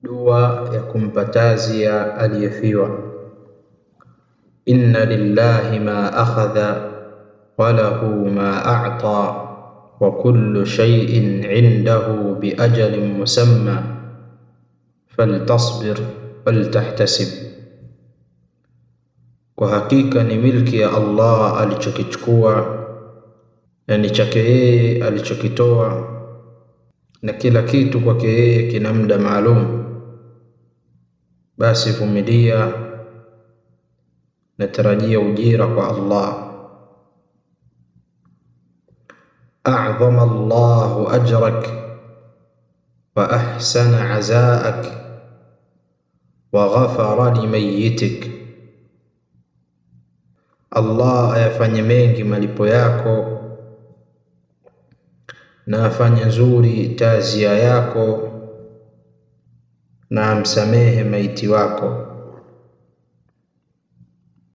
Dua ya kumpa tazia aliyefiwa. Inna lillahi ma akhadha wa lahu ma a'ta wa kullu shay'in 'indahu bi ajalin musamma faltasbir waltahtasib, kwa hakika ni milki ya Allah alichokichukua na ni chake yeye alichokitoa, na kila kitu kwake yeye kina muda maalum. Basi vumilia na tarajia ujira kwa Allah. A'dhama Allahu ajrak wa ahsana azaak wa ghafara limayyitik, Allah ayafanye mengi malipo yako na afanye nzuri tazia yako na amsamehe maiti wako.